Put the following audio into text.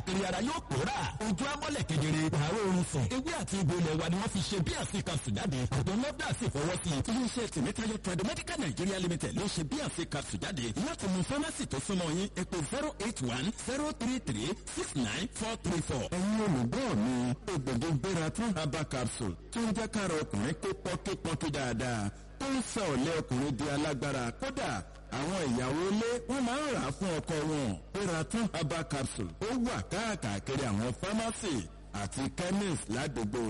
èrè ara yóò pòórà ojú amọ́lẹ̀ kedere àárọ̀ oorun sùn ewé àti egbò ilẹ̀ wa ni wọ́n fi ṣe bí àṣekà sùjáde àjọ nọ́dà sì fọwọ́ sí i iléeṣẹ́ tìmítayọ tradomedical nigeria limited ló ṣe bí àṣekà sùjáde láti mú fámásì tó súnmọ́ yín ẹ pè zero eight one zero three three six nine four three four. ẹ̀yin olùgbọ́ mi ògbòdò gbéra tún herbal capsule tó ń jẹ́ kára ọkùnrin pé pọ́kípọ́kí dáadáa tó ń sọ ọ̀lẹ́ ọkùnrin di alágbára kódà àwọn ìyàwó ilé wọn máa ń rà á fún ọkọ wọn pératún herbal capsule ó wà káàkiri àwọn fámásì àti chemist ládùúgbò